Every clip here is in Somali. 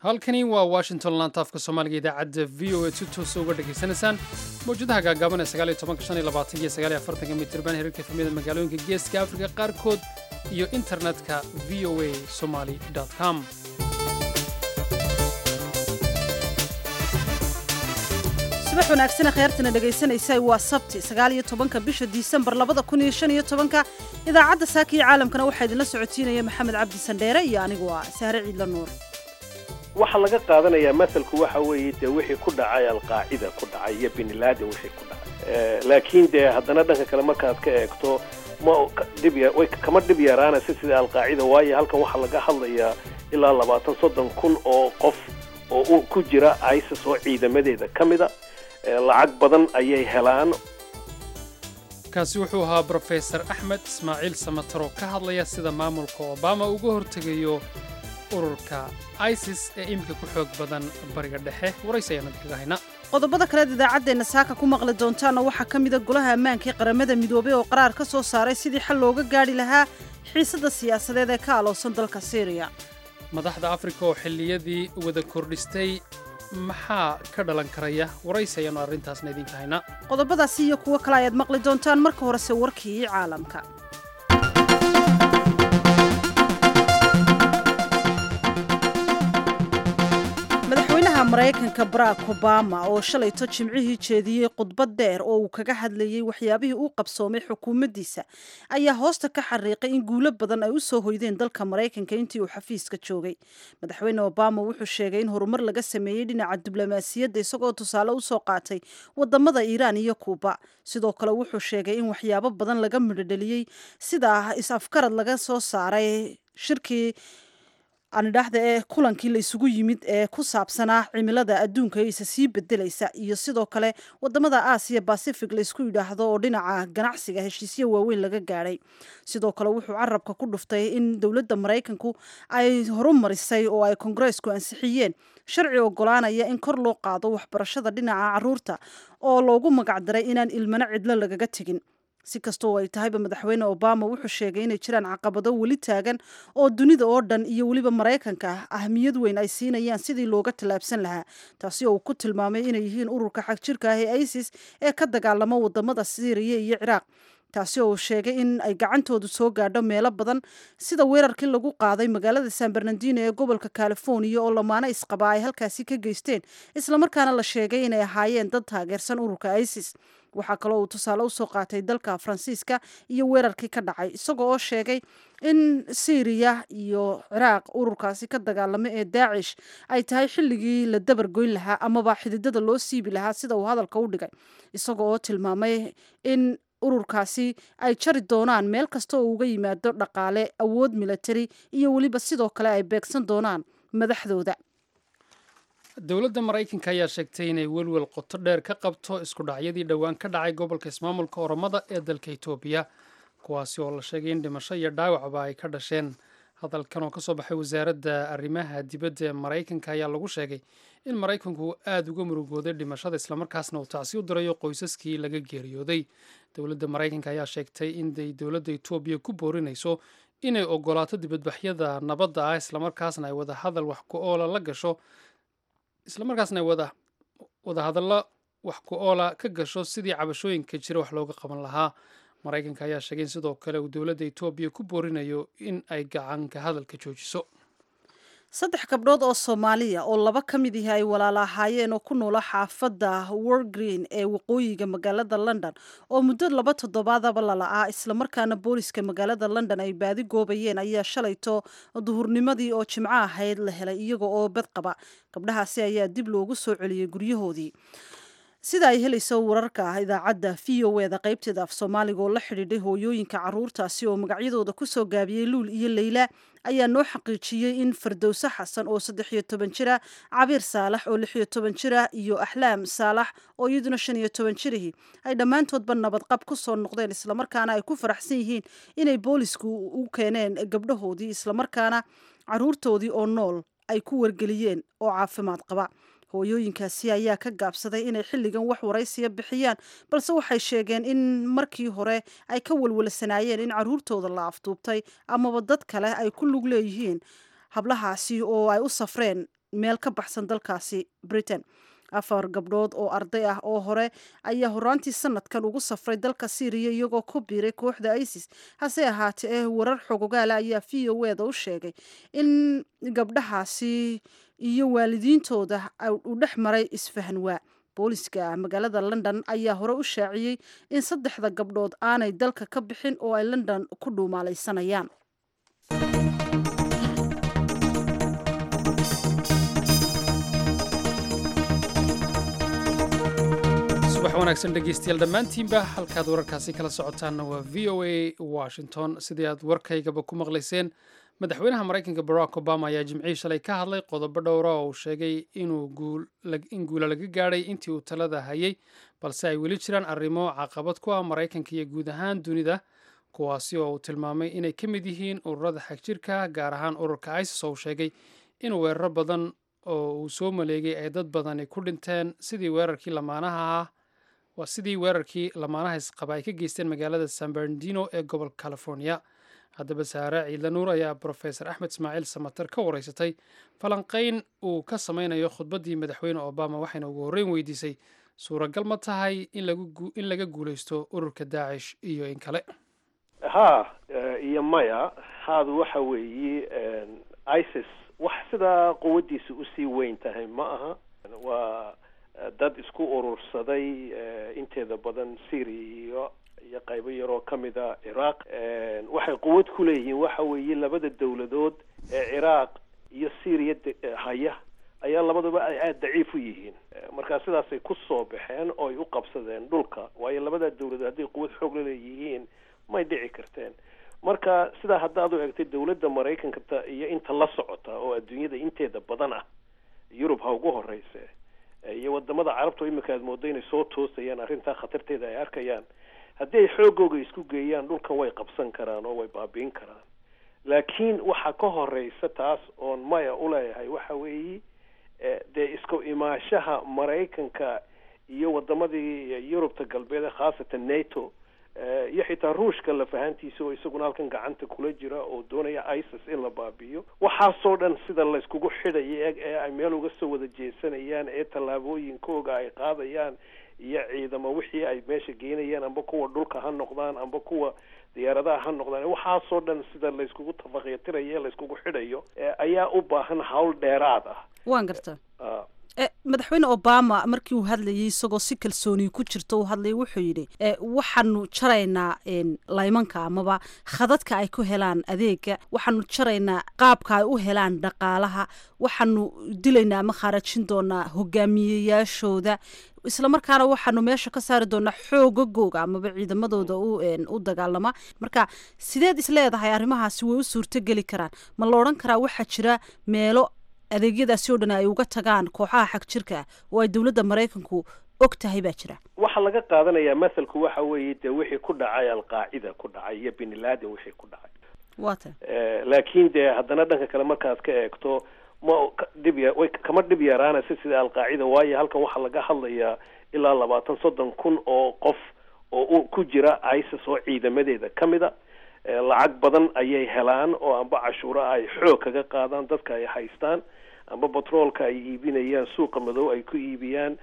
halkani waa washington laantaafka soomaaliga idaacadda v o a si toosa uga dhegaysanaysaan mawjadaha gaagaaban ee sagaaliyo tobanka shan iyo labaatan iyo sagaaliyo afartanka mitirban herarka efamiyada magaalooyinka geeska afrika qaarkood iyo internetka v o a somali com subax wanaagsan kheyrtana dhegaysanaysa waa sabti sagaaliyo tobanka bisha disembar labada kun iyo shan iyo tobanka idaacadda saaka iyo caalamkana waxaa idinla socotiinaya maxamed cabdi sandheere iyo anigu ah sahre ciidla nuur waxaa laga qaadanayaa masalku waxa weeye dee wixii ku dhacay alqaacida ku dhacay iyo binladen wixii ku dhacay laakiin dee haddana dhanka kale markaad ka eegto ma dhib way kama dhib yaraanaysa sida alqaacida waayo halkan waxaa laga hadlayaa ilaa labaatan soddon kun oo qof oo ku jira isis oo ciidamadeeda ka mida lacag badan ayay helaan kaasi wuxuu ahaa brofesor axmed ismaaciil samataro ka hadlaya sida maamulka obama uga hortegayo ururka isis ee iminka ku xoog badan bariga dhexe waraysi ayaanu kaga hayna qodobada kaleed idaacaddeenna saaka ku maqli doontaana waxaa ka mida golaha ammaanka ee qaramada midoobay oo qaraar ka soo saaray sidii xal looga gaadhi lahaa xiisadda siyaasadeed ee ka alowsan dalka syriya madaxda afrika oo xilliyadii wada kordhistay maxaa ka dhalan karaya waraysi ayaanu arrintaasna idinka haynaa qodobadaasi iyo kuwo kale ayaad maqli doontaan marka horese warkii caalamka madaxweynaha maraykanka barack obama oo shalayto jimcihii jeediyey khudbad dheer oo uu kaga hadlayey waxyaabihii uu qabsoomay xukuumaddiisa ayaa hoosta ka xariiqay in guulo badan ay u soo hoydeen dalka maraykanka intii uu xafiiska joogay madaxweyne obama wuxuu sheegay in horumar laga sameeyey dhinaca diblomaasiyadda isagoo tusaale usoo qaatay wadamada iiraan iyo kuuba sidoo kale wuxuu sheegay in waxyaabo badan laga midhodheliyey sida is-afkarad laga soo saaray shirkii anidhaxda ee kulankii la isugu yimid ee ku saabsanaa cimilada adduunka isa sii bedelaysa iyo sidoo kale wadamada aasiya bacific laysku yidhaahdo oo dhinaca ganacsiga heshiisyo waaweyn laga gaadhay sidoo kale wuxuu carabka ku dhuftay in dowladda maraykanku ay horumarisay oo ay kongareesku ansixiyeen sharci ogolaanaya in kor loo qaado waxbarashada dhinaca caruurta oo loogu magacdaray inaan ilmano cidlo lagaga tegin si kastoo ay tahayba madaxweyne obama wuxuu sheegay inay jiraan caqabado weli taagan oo dunida oo dhan iyo weliba maraykanka ahmiyad weyn ay siinayaan sidii looga tallaabsan lahaa taasi oo uu ku tilmaamay inay yihiin ururka xagjirka ah ee isis ee ka dagaalamo wadamada syriya iyo ciraaq taasi oo uu sheegay in ay gacantoodu soo gaadho meelo badan sida weerarkii lagu qaaday magaalada san bernardino ee gobolka california oo lamaano isqaba ay halkaasi ka geysteen islamarkaana la sheegay inay ahaayeen dad taageersan ururka isis waxaa kaloo uu tusaale usoo qaatay dalka faransiiska iyo weerarkii ka dhacay isagoo oo sheegay in syriya iyo ciraaq ururkaasi ka dagaalamo ee daacish ay tahay xilligii la dabargoyn lahaa amaba xididada loo siibi lahaa sida uu hadalka u dhigay isagoo oo tilmaamay in ururkaasi ay jari doonaan meel kasta oo uga yimaado dhaqaale awood militari iyo weliba sidoo kale ay beegsan doonaan madaxdooda dowladda maraykanka ayaa sheegtay inay welwel qoto dheer ka qabto isku dhacyadii dhowaan ka dhacay gobolka ismaamulka oromada ee dalka etoobiya kuwaasi oo la sheegay in dhimasho iyo dhaawacba ay ka dhasheen hadalkan oo kasoo baxay wasaaradda arrimaha dibadda ee maraykanka ayaa lagu sheegay in maraykanku aada uga murugooday dhimashada islamarkaasna uu tacsi u dirayo qoysaskii laga geeriyooday dowladda maraykanka ayaa sheegtay inay dowladda etoobiya ku boorinayso inay ogolaato dibadbaxyada nabadda ah islamarkaasna ay wada hadal wax ku oola la gasho islamarkaasna ay wada wadahadallo wax ku oola ka gasho sidii cabashooyinka jira wax looga qaban lahaa maraykanka ayaa sheegay in sidoo kale uu dowladda etoobiya ku boorinayo in ay gacanka hadalka joojiso saddex gabdhood oo soomaaliya oo laba ka mid ihi ay walaala ahaayeen oo ku noola xaafadda worgreen ee waqooyiga magaalada london oo muddo laba toddobaadaba lala'aa islamarkaana booliska magaalada london ay baadi goobayeen ayaa shalayto duhurnimadii oo jimco ahayd la helay iyaga oo bad qaba gabdhahaasi ayaa dib loogu soo celiyey guryahoodii sida ay helayso wararka idaacadda v o eda qaybteeda af soomaaliga oo la xidhiidhay hooyooyinka caruurtaasi oo magacyadooda kusoo gaabiyey luul iyo leyla ayaa noo xaqiijiyey in fardowse xasan oo saddex iyo toban jira cabiir saalax oo lix iyo toban jira iyo axlaam saalax oo iyaduna shan iyo toban jirihii ay dhammaantoodba nabadqab ku soo noqdeen islamarkaana ay ku faraxsan yihiin inay boolisku u keeneen gabdhahoodii islamarkaana caruurtoodii oo nool ay ku wargeliyeen oo caafimaad qaba hooyooyinkaasi ayaa ka gaabsaday inay xilligan wax waraysiya bixiyaan balse waxay sheegeen in markii hore ay ka walwalsanaayeen in caruurtooda la afduubtay amaba dad kale ay ku lug leeyihiin hablahaasi oo ay u safreen meel ka baxsan dalkaasi britain afar gabdhood oo arday ah oo hore ayaa horaantii sanadkan ugu safray dalka syriya iyagoo ku biiray kooxda isis hase ahaatee eh warar xogogaala ayaa v o eda u sheegay in gabdhahaasi iyo waalidiintooda uu dhex maray isfahan waa booliska magaalada london ayaa hore u shaaciyey in saddexda gabdhood aanay dalka ka bixin oo ay london ku dhuumaalaysanayaan subax wanaagsan dhegeystayaal dhammaantiinba halkaad wararkaasi kala socotaanna waa v o a washington sidii aad warkaygaba ku maqlayseen madaxweynaha maraykanka barack obama ayaa jimcihii shalay ka hadlay qodobo dhowra oo uu sheegay inuu in guula laga gaadhay intii uu talada hayay balse ay weli jiraan arrimo caqabad ku ah maraykanka iyo guud ahaan dunida kuwaasi oo uu tilmaamay inay ka mid yihiin ururada xagjirka gaar ahaan ururka isis oo uu sheegay in weeraro badan oo uu soo maleegay ay dad badani ku dhinteen sidii weerarkii lamaanaha ah waa sidii weerarkii lamaanaha isqaba ay ka geysteen magaalada san bernardino ee gobolka california haddaba saare ciidla nuur ayaa brofesor axmed ismaaciil samater ka wareysatay falanqayn uu ka sameynayo khudbaddii madaxweyne obama waxayna ugu horreyn weydiisay suuragal ma tahay in laga guulaysto ururka daacish iyo in kale ha iyo maya haadu waxa weeye isis wax sidaa quwaddiisa usii weyn tahay ma aha waa dad isku urursaday inteeda badan syria iyo iyo qaybo yaroo ka mid a ciraaq waxay quwad ku leeyihiin waxa weeye labada dawladood ee ciraaq iyo syriya haya ayaa labadaba ay aada daciif u yihiin markaa sidaasay ku soo baxeen oo ay u qabsadeen dhulka waayo labada dawladood hadday quwad xoog la leeyihiin may dhici karteen marka sidaa haddaad u egtay dawladda maraykanka iyo inta la socota oo adduunyada inteeda badan ah yurub ha ugu horeyse iyo wadamada carabta imika aad moodo inay soo toosayaan arrintaa khatarteeda ay arkayaan haddii ay xoogooga isku geeyaan dhulkan way qabsan karaan oo way baabiin karaan laakiin waxaa ka horeysa taas oon maya uleeyahay waxa weeye dee isku imaashaha maraykanka iyo wadamadii yurubta galbeed khaasatan nato iyo xitaa ruushka lafahantiisa oo isaguna halkan gacanta kula jira oo doonaya isis in la baabi'iyo waxaasoo dhan sida layskugu xidhaya ee ay meel uga soo wada jeesanayaan ee tallaabooyinkooga ay qaadayaan iyo ciidamo wixii ay meesha geynayaan amba kuwa dhulka ha noqdaan amba kuwa diyaaradaha ha noqdaan waxaasoo dhan sida layskugu tafaqyatirayo ee layskugu xidhayo ayaa u baahan hawl dheeraad ah waan garta madaxweyne obama markii uu hadlayay isagoo si kalsooni ku jirto uu hadlayay wuxuu yidhi waxaanu jaraynaa laymanka amaba khadadka ay ku helaan adeega waxaanu jaraynaa qaabka ay u helaan dhaqaalaha waxaanu dilaynaa ama khaarajin doonaa hogaamiyeyaashooda isla markaana waxaanu meesha ka saari doonaa xoogagooga amaba ciidamadooda u dagaalama marka sideed isleedahay arrimahaasi way u suurtogeli karaan ma la odhan karaa waxaa jira meelo adeegyadaasi oo dhan ay uga tagaan kooxaha xag jirka ah oo ay dowladda maraykanku og tahay baa jira waxaa laga qaadanayaa mathalku waxa weeye dee wixii ku dhacay alqaacida ku dhacay iyo bin laden wixii ku dhacay wata laakiin dee haddana dhanka kale markaad ka eegto ma dhib ya way kama dhib yaraanaysa sida alqaacida waayo halkan waxaa laga hadlayaa ilaa labaatan soddon kun oo qof oo u ku jira isis oo ciidamadeeda ka mid a lacag badan ayay helaan oo amba cashuura ay xoog kaga qaadaan dadka ay haystaan amba batroolka ay iibinayaan suuqa madow ay ku iibiyaan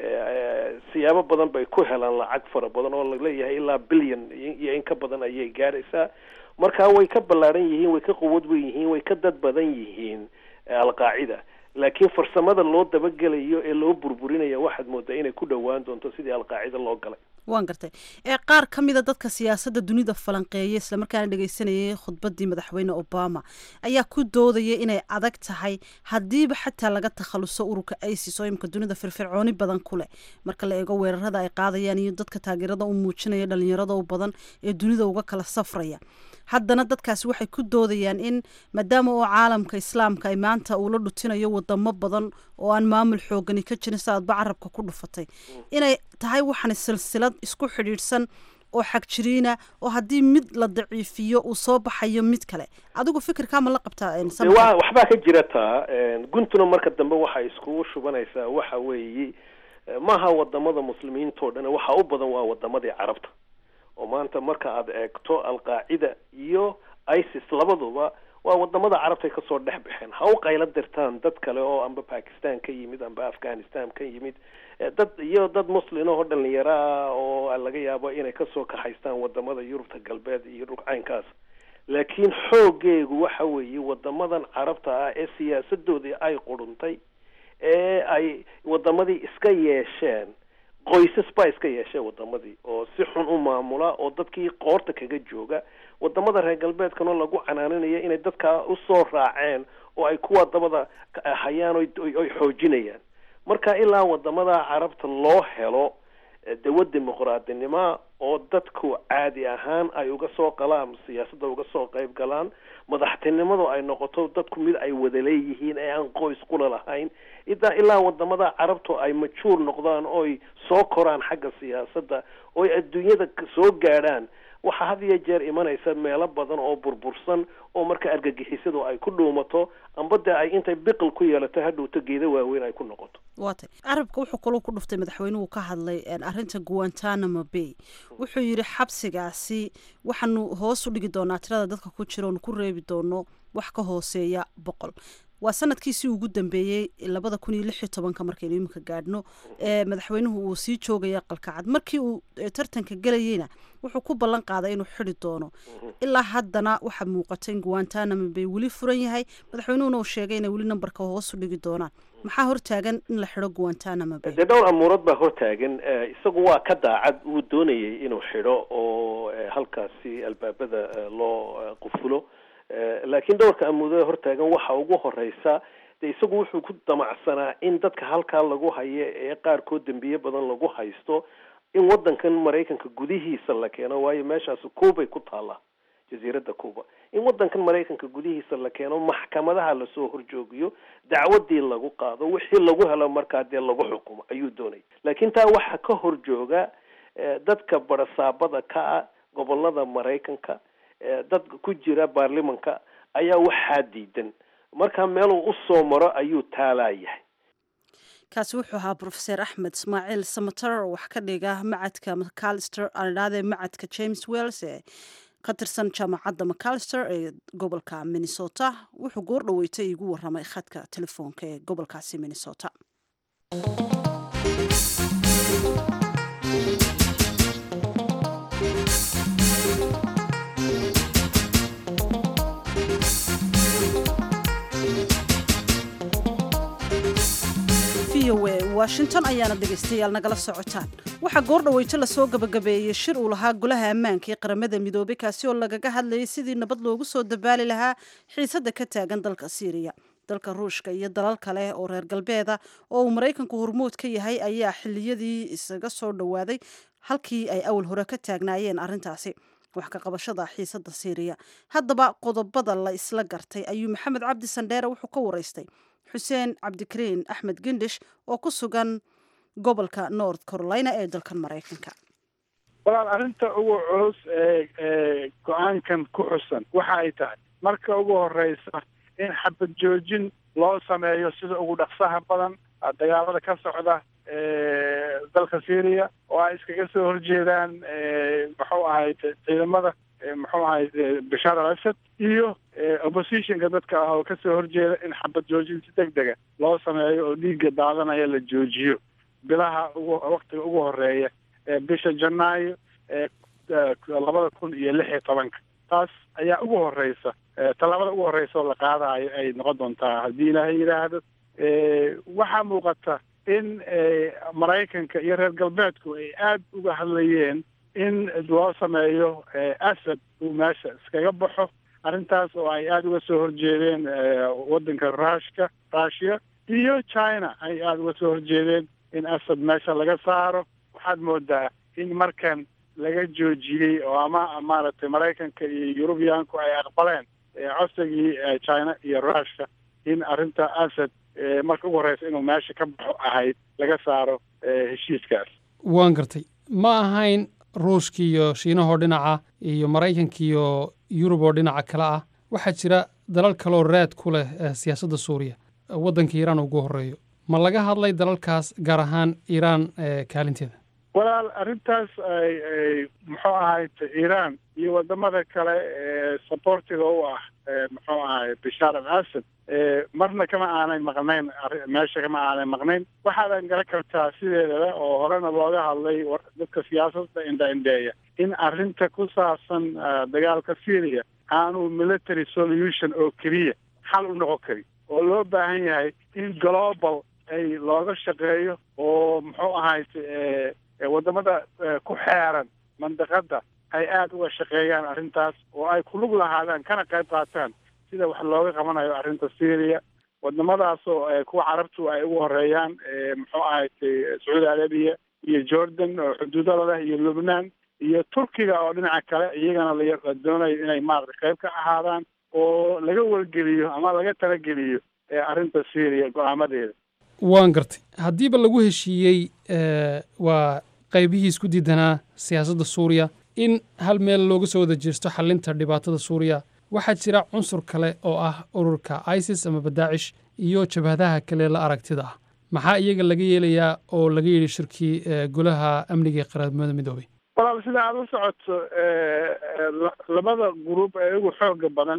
siyaabo badan bay ku helaan lacag fara badan oo laleeyahay ilaa billion iyo in ka badan ayay gaadhaysaa marka way ka ballaaran yihiin way ka quwad weyn yihiin way ka dad badan yihiin alqaacida laakiin farsamada loo dabagelayo ee loo burburinaya waxaad moodaa inay ku dhowaan doonto sidii alqaacida loo galay waan gartay ee qaar ka mida dadka siyaasadda dunida falanqeeya islamarkaana dhegeysanayay khudbaddii madaxweyne obama ayaa ku doodaya inay adag tahay haddiiba xataa laga takhaluso ururka isis oo imika dunida firfircooni badan ku leh marka la eego weerarada ay qaadayaan iyo dadka taageerada u muujinaya dhalinyarada u badan ee dunida uga kala safraya haddana dadkaasi waxay ku doodayaan in maadaama oo caalamka islaamka ay maanta uu la dhutinayo wadamo badan oo aan maamul xoogani ka jirin si aadba carabka ku dhufatay inay tahay waxaan silsilad isku xidhiidhsan oo xagjiriina oo haddii mid la daciifiyo uu soo baxayo mid kale adigu fikirkaa ma la qabtaa waxbaa ka jira taa guntuna marka dambe waxay iskugu shubanaysaa waxa weeye maaha wadamada muslimiintao dhan waxa u badan waa wadamadii carabta oo maanta marka aad eegto alqaacida iyo isis labaduba waa wadamada carabtay kasoo dhex baxeen ha u qaylo dirtaan dad kale oo amba bakistan ka yimid amba afghanistan ka yimid dad iyo dad muslin oo dhalinyaro ah oo laga yaabo inay kasoo kaxaystaan wadamada yurubta galbeed iyo dhulcaynkaas laakiin xoogeegu waxa weeye wadamadan carabta ah ee siyaasadoodii ay quruntay ee ay wadamadii iska yeesheen qoysas baa iska yeesheen wadamadii oo si xun u maamula oo dadkii qoorta kaga jooga wadamada reer galbeedkana lagu canaaninayo inay dadkaa usoo raaceen oo ay kuwa dabada hayaan oy xoojinayaan marka ilaa wadamada carabta loo helo dawa dimuqraadinima oo dadku caadi ahaan ay uga soo qalaan siyaasadda uga soo qayb galaan madaxtinimadu ay noqoto dadku mid ay wada leeyihiin ee aan qoys qula lahayn idaa ilaa wadamada carabtu ay majuur noqdaan oy soo koraan xagga siyaasadda oy adduunyada soo gaadhaan waxaa had iyo jeer imanaysa meelo badan oo burbursan oo marka argagixisadu ay ku dhuumato amba dee ay intay biqil ku yeelato hadhowto geeda waaweyn ay ku noqoto waatay carabka wuxuu kaloo ku dhuftay madaxweynuhu ka hadlay arrinta guantanamo bay wuxuu yidhi xabsigaasi waxaanu hoos u dhigi doonaa tirada dadka ku jira oonu ku reebi doono wax ka hooseeya boqol waa sanadkiisii ugu dambeeyey labada kun iyo lix iyo tobanka markaynu iminka gaadhno ee madaxweynuhu uu sii joogaya qalkacad markii uu tartanka gelayeyna wuxuu ku ballan qaaday inuu xidi doono ilaa haddana waxaa muuqata in guantanamo bay weli furan yahay madaxweynuhuna uu sheegay inay weli nambarka hoos u dhigi doonaan maxaa hortaagan in la xido guantanamo bay dee dhowr amuurood baa hortaagan isagu waa ka daacad wuu doonayay inuu xidho oo halkaasi albaabada loo qufulo laakiin dhowrka amuudada hortaagan waxa ugu horeysa de isagu wuxuu ku damacsanaa in dadka halkaa lagu hayo ee qaarkood dembiye badan lagu haysto in wadankan maraykanka gudihiisa la keeno waayo meeshaas cubay ku taallaa jasiiradda cuba in wadankan maraykanka gudihiisa la keeno maxkamadaha lasoo horjoogiyo dacwadii lagu qaado wixii lagu helo markaa dee lagu xukumo ayuu doonaya laakiin taa waxaa ka horjooga dadka barasaabada ka ah gobolada maraykanka dad ku jira baarlimanka ayaa waxaa diidan marka meeluu usoo maro ayuu taalaayahay kaasi wuxuu ahaa brofeser axmed ismaaciil samater oo wax ka dhiga macadka macalister aadhaadee macadka james wells ee ka tirsan jaamacadda macalister ee gobolka minnesota wuxuu goor dhaweystay igu waramay khadka telefoonka ee gobolkaasi minnesota washington ayaana dhegaystayaal nagala socotaan waxaa goor dhaweyto lasoo gabagabeeyey shir uu lahaa golaha ammaanka ee qaramada midoobay kaasi oo lagaga hadlayay sidii nabad loogu soo dabaali lahaa xiisadda ka taagan dalka siiriya dalka ruushka iyo dalal kale oo reer galbeeda oo uu maraykanku hormood ka yahay ayaa xiliyadii isaga soo dhowaaday halkii ay awal hore ka taagnaayeen arrintaasi wax ka qabashada xiisadda siiriya haddaba qodobada la isla gartay ayuu maxamed cabdi sandheere wuxuu ka waraystay xuseen cabdikariin axmed gendhish oo ku sugan gobolka north carolina ee dalkan maraykanka walaal arrinta ugu culus ee ee go-aankan ku xusan waxa ay tahay marka ugu horeysa in xabad joojin loo sameeyo sida ugu dhaqsaha badan dagaalada ka socda dalka syria oo ay iskaga soo horjeedaan muxuu ahayd ciidamada muxuu ahayd bashaar al asad iyo oppositionka dadka ah oo kasoo horjeeda in xabad joojin si deg dega loo sameeyo oo dhiigga daadanaya la joojiyo bilaha ugu waktiga ugu horeeya ee bisha janaayo ee labada kun iyo lix iyo tobanka taas ayaa ugu horeysa tallaabada ugu horeysa oo la qaadayo ay noqon doontaa haddii ilaahay yidhaahdo waxaa muuqata in maraykanka iyo reer galbeedku ay aada uga hadlayeen in loo sameeyo asad uu meesha iskaga baxo arrintaas oo ay aada uga soo horjeedeen waddanka rushka russia iyo china ay aada uga soo horjeedeen in asad meesha laga saaro waxaad moodaa in markan laga joojiyey oo ama maaragtay maraykanka iyo yurubiyaanku ay aqbaleen codsigii china iyo rushka in arrinta asad marka ugu horeysa inuu meesha ka baxo ahayd laga saaro heshiiskaas waan gartay ma ahayn ruushka iyo shiinahoo dhinaca iyo maraykanka iyo yurub oo dhinaca kale ah waxaa jira dalal kaleoo raad ku leh siyaasadda suuriya waddanka iiraan ugu horreeyo ma laga hadlay dalalkaas gaar ahaan iiraan kaalinteeda walaal arrintaas ay ay muxuu ahay iiraan iyo wadamada kale ee sabortiga u ah muxuu ahay bashaar al asad marna kama aanay maqnayn meesha kama aanay maqnayn waxaadan garan kartaa sideedaba oo horena looga hadlay dadka siyaasadda indha-indheeya in arrinta ku saabsan dagaalka syria aanu military solution oo keliya xal u noqon karin oo loo baahan yahay in global ay looga shaqeeyo oo muxuu ahayd wadamada ku xeeran mandaqada ay aada uga shaqeeyaan arrintaas oo ay kulug lahaadaan kana qayb qaataan sida wax looga qabanayo arrinta syria wadamadaasoo kuwa carabtu ay ugu horeeyaan muxuu ahayd sacuudi arabiya iyo jordan oo xuduudada leh iyo lubnaan iyo turkiga oo dhinaca kale iyagana la doonayo inay maarata qayb ka ahaadaan oo laga wargeliyo ama laga talageliyo arrinta syria go-aamadeeda waan gartay haddiiba lagu heshiiyey waa qaybihii isku diidanaa siyaasadda suuriya in hal meel looga soo wada jeesto xalinta dhibaatada suuriya waxaa jira cunsur kale oo ah ururka isis amaba daacish iyo jabhadaha kale la aragtida ah maxaa iyaga laga yeelayaa oo laga yidhi shirkii golaha amniga ee qaramada midoobay walaal sida aada u socoto labada gruub ee ugu xooga badan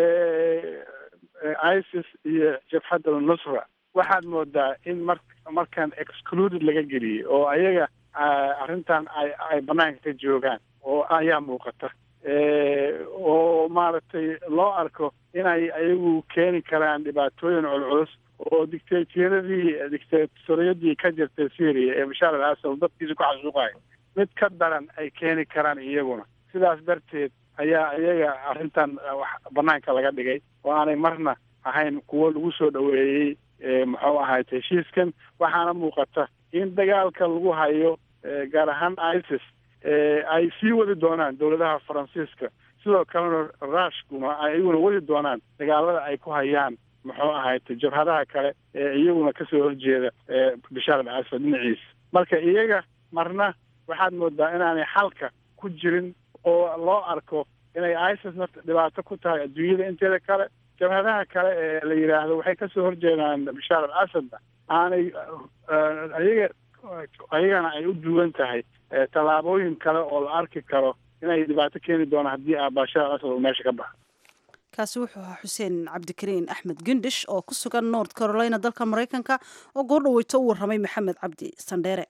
isis iyo jabhadda nusra waxaad moodaa in mar markaan excluded laga geliyey oo ayaga arrintan ay ay banaanka ka joogaan oo ayaa muuqata oo maaragtay loo arko inay ayagu keeni karaan dhibaatooyin culculus oo dictatoriyadii dictatoriyadii ka jirtay syria ee bashaar al asad dadkiisa ku xasuuqayo mid ka daran ay keeni karaan iyaguna sidaas darteed ayaa iyaga arrintan wax banaanka laga dhigay oo aanay marna ahayn kuwo lagu soo dhoweeyey muxuu ahayd heshiiskan waxaana muuqata in dagaalka lagu hayo gaar ahaan isis ay sii wadi doonaan dowladaha faransiiska sidoo kalena rushkuna ay iyaguna wadi doonaan dagaalada ay ku hayaan muxuu ahayd jabhadaha kale ee iyaguna kasoo horjeeda bashaar al asad dhinaciisa marka iyaga marna waxaad moodaa inaanay xalka ku jirin oo loo arko inay isis nafta dhibaato ku tahay adduunyada inteeda kale jabhadaha kale ee la yidhaahdo waxay kasoo horjeedaan bashaar al asadna aanay ayaga ayagana ay u duwan tahay tallaabooyin kale oo la arki karo inay dhibaato keeni doonaan haddii a bashaar al asad uu meesha ka baxo kaasi wuxuu ahaa xuseen cabdikariin axmed gendhish oo ku sugan north carolina dalka maraykanka oo goor dhaweyto u warramay maxamed cabdi sandheere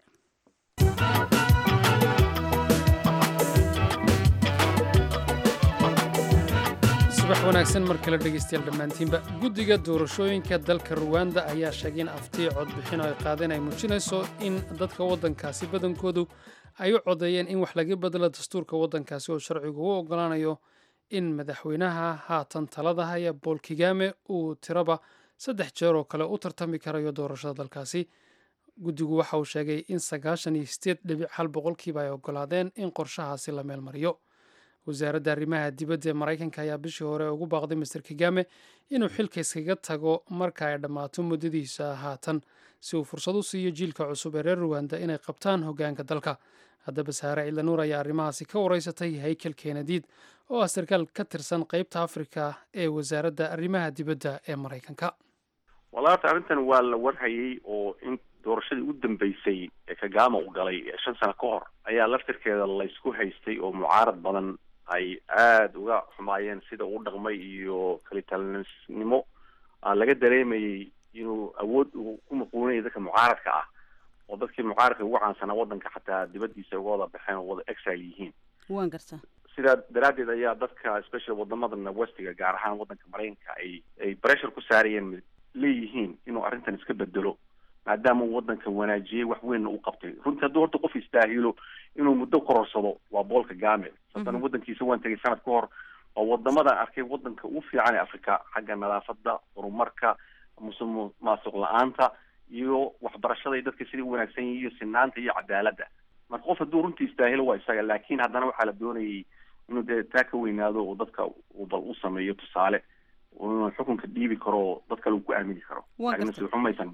subax wanaagsan mar kale dhegaystayaal dhammaantiinba guddiga doorashooyinka dalka ruwanda ayaa sheegay in aftii codbixin oo ay qaadeen ay muujinayso in dadka waddankaasi badankoodu ay u codeeyeen in wax laga bedelo dastuurka waddankaasi oo sharcigu u oggolaanayo in madaxweynaha haatan talada haya bool kigame uu tiraba saddex jeer oo kale u tartami karayo doorashada dalkaasi guddigu waxa uu sheegay in sagaashan iyo sideed dhibic hal boqolkiiba ay oggolaadeen in qorshahaasi la meel mariyo wasaaradda arrimaha dibadda ee maraykanka ayaa bishii hore ugu baaqday master kigame inuu xilka iskaga tago marka ay dhammaato muddadiisa haatan si uu fursad u siiyo jiilka cusub ee reer ruwanda inay qabtaan hoggaanka dalka haddaba saare ciidanuur ayaa arrimahaasi ka wareysatay haykel keenadiid oo ah sarkaal ka tirsan qeybta afrika ee wasaaradda arrimaha dibadda ee maraykanka walaata arrintan waa la warhayay oo in doorashadii u dambeysay ee kagama u galay shan sano ka hor ayaa laftirkeeda laysku haystay oo mucaarad badan ay aada uga xumaayeen sida uu dhaqmay iyo kalitalinimo laga dareemayay inuu awood uu ku maquunaya dadka mucaaradka ah oo dadkii mucaaradka ugu caansanaa waddanka xataa dibadiisa uga wada baxeen oo wada exile yihiin waan garta sidaa daraaddeed ayaa dadka special wadamadan westiga gaar ahaan waddanka maraykanka ay ay pressure ku saarayeen leeyihiin inuu arrintan iska bedelo maadaama uu waddanka wanaajiyey wax weynna u qabtay runtii hadduu horta qof istaahilo inuu muddo kororsado waa boolka game haddana waddankiisa waan tegay sanad ka hor oo wadamadan arkay waddanka ugu fiican ee africa xagga nadaafadda horumarka musuq maasuq la-aanta iyo waxbarashada iyo dadka sidai u wanaagsan yihin iyo sinaanta iyo cadaaladda marka qof hadduu runtii istaahilo waa isaga laakiin haddana waxaa la doonayay inuu dee taa ka weynaado oo dadka uu bal u sameeyo tusaale inuu xukunka dhiibi karo oo dad kale uu ku aamini karo laakiin si xumaysan dhicin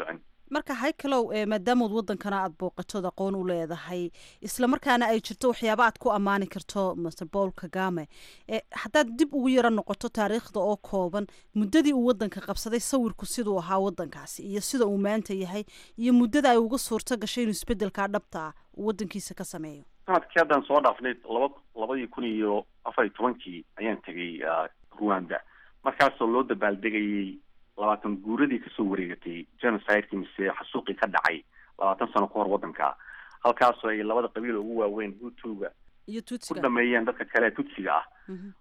marka haykalow maadaamood wadankana aada booqatood aqoon u leedahay isla markaana ay jirto waxyaaba aad ku ammaani karto master paul kagame haddaad dib ugu yaro noqoto taariikhda oo kooban muddadii uu wadanka qabsaday sawirku siduu ahaa wadankaasi iyo sida uu maanta yahay iyo muddada ay uga suurto gashay inuu isbedelkaa dhabta ah uu wadankiisa ka sameeyo sanadkii haddaan soo dhaafnay laba labadii kun iyo afar iyo tobankii ayaan tegay ruanda markaasoo loo dabaaldegayay labaatan guuradii kasoo wareegatay genocidekii mise xasuuqii ka dhacay labaatan sano ka hor wadanka halkaasoo ay labada qabiil ugu waaweyn hutuga iyo ku tutsiga dhameeyeen dadka kale tutsiga ah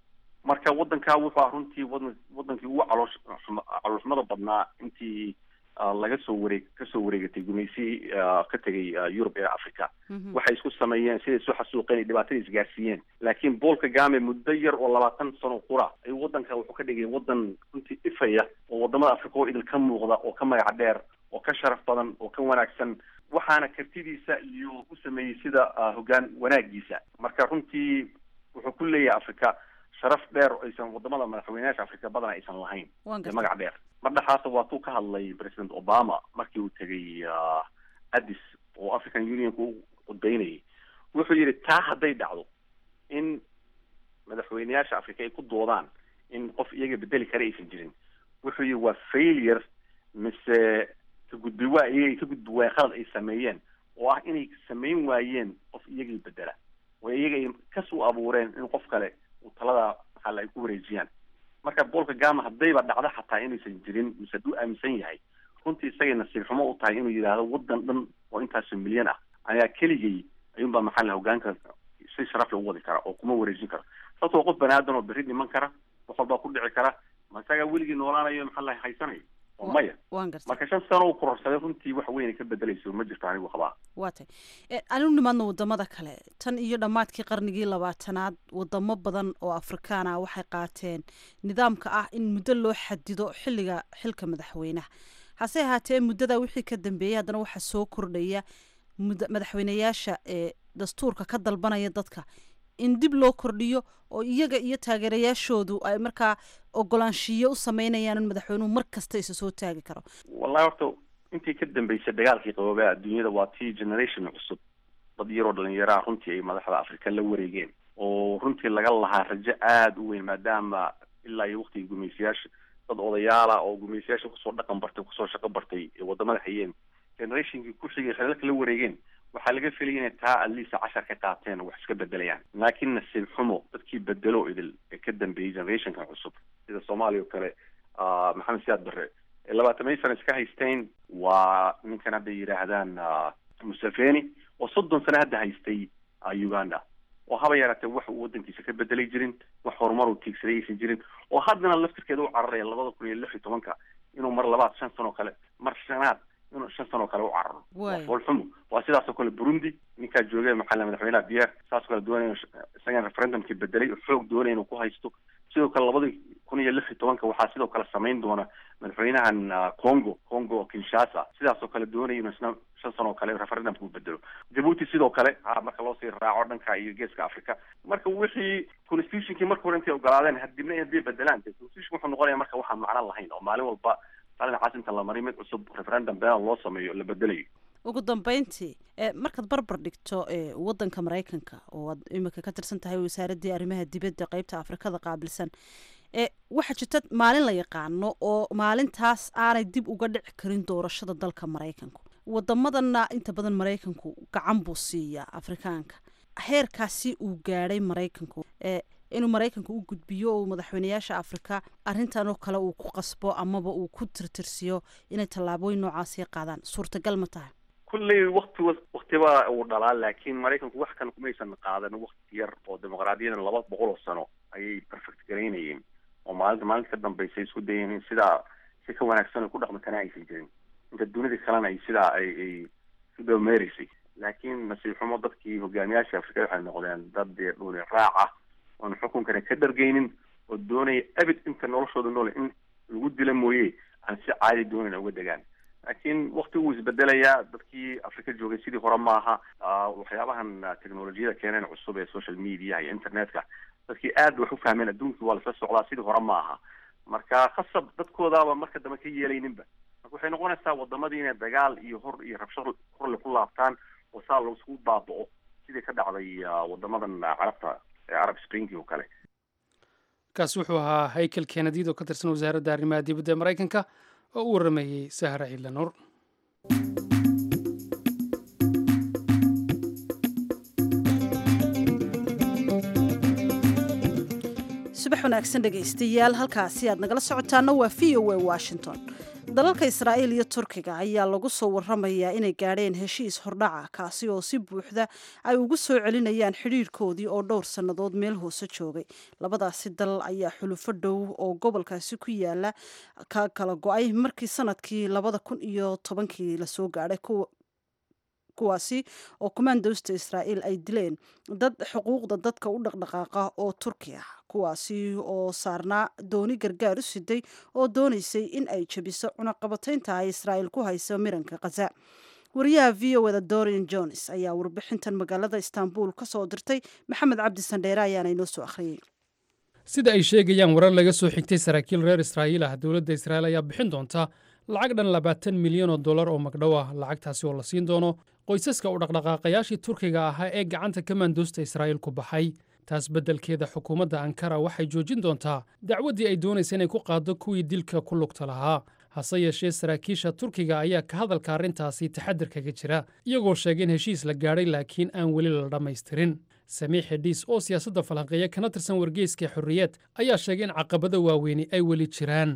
marka wadankaa wuxuu ah runtii wadan wadankii ugu caloosh xuma- caloolxumada badnaa intii ah, laga soo wareeg kasoo wareegatay gumaysi ah, ka tegay ah, yurub ee africa waxay isku sameeyeen siday isu xasuuqeen iyo dhibaatadii isgaarsiiyeen laakiin paul kagame muddo yar oo labaatan sano qura ayuu wadanka wuxuu ka dhigay wadan runtii ifaya oo wadamada africa oo idil ka muuqda oo ka magac dheer oo ka sharaf badan oo ka wanaagsan waxaana kartidiisa iyo u sameeyey sida ah, hoggaan wanaagiisa marka runtii wuxuu ku leeyahay africa sharaf dheer oo aysan wadamada madaxweynayaasha africa badan aysan lahayn waan ee gartay magac dheer mar dhexaasa waa tuu ka hadlay president obama markii uu tegay ah, addis oo african unionka u cudbeynayay wuxuu yidhi taa hadday dhacdo in madaxweynayaasha africa ay ku doodaan in qof iyaga bedeli kara aysan jirin wuxuu yidhi waa failure mise ka gudbi waa iyagay ka gudbi waayeen khalad ay sameeyeen oo ah inay samayn waayeen qof iyagay bedela oo iyaga ay kas u abuureen in qof kale uu talada maxaa ay ku wareejiyaan marka paul kagame haddayba dhacdo xataa inaysan jirin mise hadduu aaminsan yahay runtii isagay nasiib xumo u tahay inuu yidhaahdo wadan dhan oo intaasoo milyan ah ayaa keligay ayuunbaa maxaa la hogaanka si sharaf leh u wadi kara oo kuma wareejin karo sababtoo qof bani aadan oo berri dhiman kara wax walbaa ku dhici kara ma isagaa weligii noolaanayo maxaa la haysanayo oo maya waan gartay marka shan sano uu kororsaday runtii wax weyn ay ka bedelayso ma jirto anigu qabaa waa tay anigu nimaadna wadamada kale tan iyo dhammaadkii qarnigii labaatanaad wadamo badan oo afrikaan ah waxay qaateen nidaamka ah in muddo loo xadido xilliga xilka madaxweynaha hase ahaatee muddada wixii ka dambeeyey haddana waxaa soo kordhaya mud- madaxweynayaasha ee dastuurka ka dalbanaya dadka in dib loo kordhiyo oo iyaga iyo taageerayaashoodu ay markaa ogolaanshiyo u sameynayaan in madaxweynuhu mar kasta isa soo taagi karo wallahi horta intii ka dambeysay dagaalkii qaboobaa adduunyada waa tii generation cusub dad yaroo dhalinyaraha runtii ay madaxda afrika la wareegeen oo runtii laga lahaa rajo aada u weyn maadaama ilaa iyo waktigii gumaysayaasha dad odayaala oo gumaysayaasha kusoo dhaqan bartay kusoo shaqo bartay ee wadamada hayeen generationkii ku xigay khaliilka la wareegeen waxaa laga felaya inay taa adliisa cashar ka qaateen oo wax iska bedelayaan laakiin nasiib xumo dadkii bedelo idil ee ka dambeeyey generationkan cusub sida soomaaliya oo kale ah, maxamed siyaad barre ee labaatamay sana iska haysteen waa ninkan hadda yidhaahdaan ah, museveni oo soddon sano hadda haystay ah, uganda oo haba yaraatee wax uu wadankiisa ka bedelay jirin wax horumar uu tiigsaday aysan jirin oo haddana laftirkeeda u cararaya labada kun iyo lix iyo tobanka inuu mar labaad shan sano kale mar shanaad inuu shan sano kale u cararo Waay. waa foolxumo waa sidaasoo kale burundi ninkaa joogay maxaa la madaxweynaha pierre saasoo kale doonaya inuu sh- isagan referendumkii bedelay oo xoog doonaya inuu ku haysto sidoo kale labadii kun iyo lix iyo tobanka waxaa sidoo kale samayn doona madaxweynahan ah, congo congo kinshasa sidaasoo kale doonaya inuu isna shan sano oo kale referendumka u bedelo jabuuti sidoo kale ah, marka loo sii raaco dhanka iyo geeska africa marka wixii constitutionkii marka hore intay ogolaadeen hadibna hadday bedelaan dee constitution wuxuu noqonaya marka waxaan macno lahayn oo maalin walba talina caasimta la mariyo mid cusub referendum beenal loo sameeyo la bedelayo ugu dambeyntii e markaad barbar dhigto e wadanka maraykanka oo aad imika ka tirsan tahay wasaaraddii arrimaha dibadda qeybta afrikada qaabilsan e waxaa jirta maalin la yaqaano oo maalintaas aanay dib uga dhici karin doorashada dalka maraykanku wadamadanna inta badan maraykanku gacan buu siiyaa afrikaanka heerkaasi uu gaadhay maraykanku e inuu maraykanku u gudbiyo oo madaxweynayaasha afrika arrintan oo kale uu ku qasbo amaba uu ku tirtirsiyo inay tallaabooyin noocaasi qaadaan suurtagal ma tahay kulley wakti waktiba uu dhalaa laakiin maraykanku wax kan kumaysan qaadan wakti yar oo dimuqraadiyadan laba boqol oo sano ayay perfect garaynayeen oo maalinta maalinta ka dambeysay isku dayeen in sidaa si ka wanaagsan ay ku dhaqmi karaan aysan jirin inta dunida kalena ay sidaa ay ay si doomeereysay laakiin nasiib xumo dadkii hogaamiyaasha afrika waxay noqdeen dad dee dhuuli raac ah oon xukunkana ka dhargaynin oo doonaya abid inta noloshooda noole in lagu dila mooye aan si caadi doonayn uga degaan laakiin wakti wuu isbedelayaa dadkii afrika joogay sidii hore maaha Ah, waxyaabahan ah, teknolojiyada keeneen cusub ee social media iyo internetka dadkii aad bay wax u fahmeen adduunkii waa lasla socdaa sidii hore maaha marka khasab dadkoodaaba marka dambe ka yeelayninba marka waxay noqonaysaa wadamadii inay dagaal iyo hor iyo rabsho horle ku laabtaan oo saa laisku baaba'o sidii ka dhacday wadamadan carabta arab springi oo kale kaasi wuxuu ahaa haykel kennedid oo ka tirsan wasaaradda arrimaha dibadda ee maraykanka oo u warrameeyey sahra ciidla nuur subax wanaagsan dhegaystayaal halkaasi aad nagala socotaana waa v o a washington dalalka israa'iil iyo turkiga ayaa lagu soo waramayaa inay gaadheen heshiis hordhaca kaasi oo si buuxda ay ugu soo celinayaan xidhiirhkoodii oo dhowr sannadood meel hoose joogay labadaasi dal ayaa xulufo dhow oo gobolkaasi ku yaala ka kala go-ay markii sanadkii labada kun iyo tobankii lasoo gaadhay kuwaasi oo kumaandoosta israa'iil ay dileen dad xuquuqda dadka u dhaqdhaqaaqa oo turki ah kuwaasi oo saarnaa dooni gargaar u siday oo doonaysay in ay jebiso cunaqabataynta ay israa'iil ku hayso miranka khaza wariyaha v o eda dorian jones ayaa warbixintan magaalada istanbul ka soo dirtay maxamed cabdi sandheere ayaana inoo soo akhriyey sida ay sheegayaan warar laga soo xigtay saraakiil reer israa'iil ah dowladda israa'iil ayaa bixin doonta lacag dhan labaatan milyan oo dollar oo magdhow ah lacagtaasi oo la siin doono qoysaska u dhaqdhaqaaqayaashii turkiga ahaa ee gacanta kamaandoosta israa'iil ku baxay taas beddelkeeda xukuumadda ankara waxay joojin doontaa dacwaddii ay doonaysa inay ku qaaddo kuwii dilka ku lugta lahaa hase yeeshee saraakiisha turkiga ayaa ka hadalka arrintaasi taxadir kaga jira iyagoo sheegay in heshiis la gaadhay laakiin aan weli la dhammaystirin samiix xidhiis oo siyaasadda falanqeeya kana tirsan wargeyska xorriyeed ayaa sheegay in caqabada waaweyni ay weli jiraan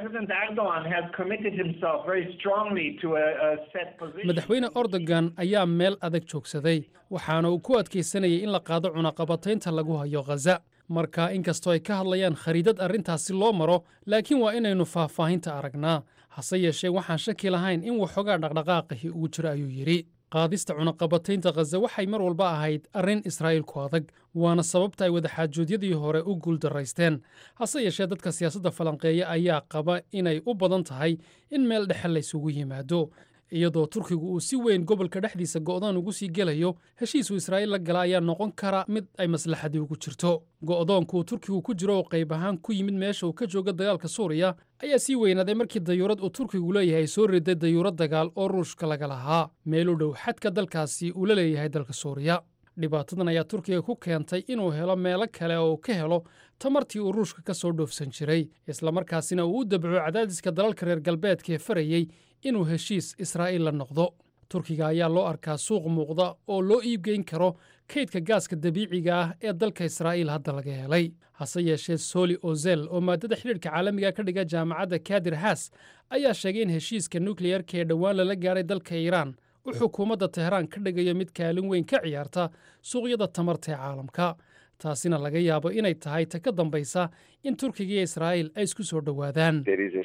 madaxweyne ordogan ayaa meel adag joogsaday waxaana uu ku adkaysanayay in la qaado cunaqabataynta lagu hayo khaza marka inkastoo ay ka hadlayaan khariidad arrintaasi loo maro laakiin waa inaynu faahfaahinta aragnaa hase yeeshee waxaan shaki lahayn in waxoogaa dhaqdhaqaaqahi uu jiro ayuu yidhi qaadista cunaqabataynta khaza waxay mar walba ahayd arrin israa'iil ku adag waana sababta ay wadaxaajoodyadii hore u guuldaraysteen hase yeeshee dadka siyaasadda falanqeeya ayaa qaba inay u badan tahay in meel dhexe laysugu yimaado iyadoo turkigu uu si weyn gobolka dhexdiisa go'doon ugu sii gelayo heshiisuu israa'iil la gala ayaa noqon kara mid ay maslaxadii ugu jirto go'doonku uu turkigu ku jiro oo qayb ahaan ku yimid meesha uu ka jooga dagaalka suuriya ayaa sii weynaaday markii dayuurad uu turkigu leeyahay ay soo riday dayuurad dagaal oo ruushka laga lahaa meel u dhow xadka dalkaasi uu la leeyahay dalka suuriya dhibaatadan ayaa turkiga ku keentay inuu helo meelo kale oo uu ka helo tamartii uu ruushka ka soo dhoofsan jiray islamarkaasina uu u dabco cadaadiska dalalka reer galbeedka ee farayey inuu heshiis israa'iil la noqdo turkiga ayaa loo arkaa suuq muuqda oo loo iibgeyn karo kaydka gaaska dabiiciga ah ee dalka israa'iil hadda laga helay hase yeeshee soli ozel oo maadada xidhiidhka caalamiga ka dhiga jaamacadda kadir haas ayaa sheegay in heshiiska nukleyarka ee dhowaan lala gaadhay dalka iiraan u xukuumadda teheraan ka dhigayo mid kaalin weyn ka ciyaarta suuqyada tamarta ee caalamka taasina laga yaabo inay tahay ta ka dambaysa in turkiga iyo israa'iil ay isku soo dhowaadaan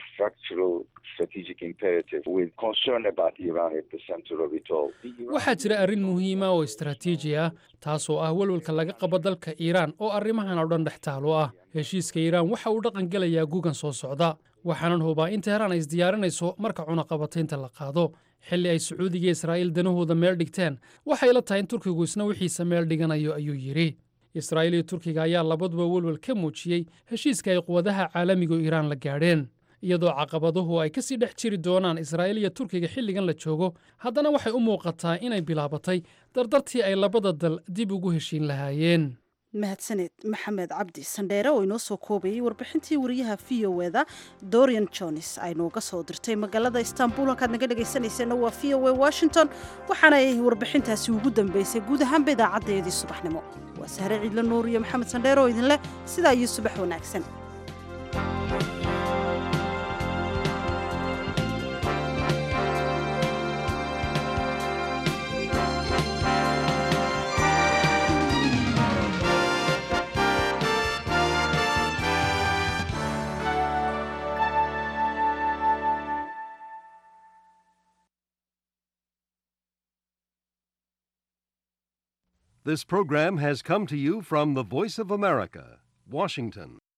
waxaa jira arrin muhiima oo istaraatiiji ah taasoo ah welwelka laga qabo dalka iiraan oo arrimahan oo dhan dhex taalo ah heshiiska iiraan waxa uu dhaqan gelayaa gugan soo socda waxaanan hubaa in teheraan ay isdiyaarinayso marka cunaqabataynta la qaado xilli ay sacuudiga iyo israa'iil danahooda meel dhigteen waxay la tahay in turkigu isna wixiisa meel dhiganayo ayuu yidhi israa'iil iyo turkiga ayaa labaduba welwel ka muujiyey heshiiska ay quwadaha caalamigu iiraan la gaadheen iyadoo caqabaduhu ay ka sii dhex jiri doonaan israa'iil iyo turkiga xilligan la joogo haddana waxay u muuqataa inay bilaabatay dardartii ay labada dal dib ugu heshiin lahaayeen mahadsaneed maxamed cabdi sandheere oo inoo soo koobayey warbixintii wariyaha v o eda dorian jones ay nooga soo dirtay magaalada istanbul halkaad naga dhegaysanayseena waa v o e washington waxaana ay warbixintaasi ugu dambeysay guud ahaanba idaacaddeedii subaxnimo waa sahre ciidla nuur iyo maxamed sandheere oo idinleh sidaa iyo subax wanaagsan This program has come to you from the Voice of America, Washington.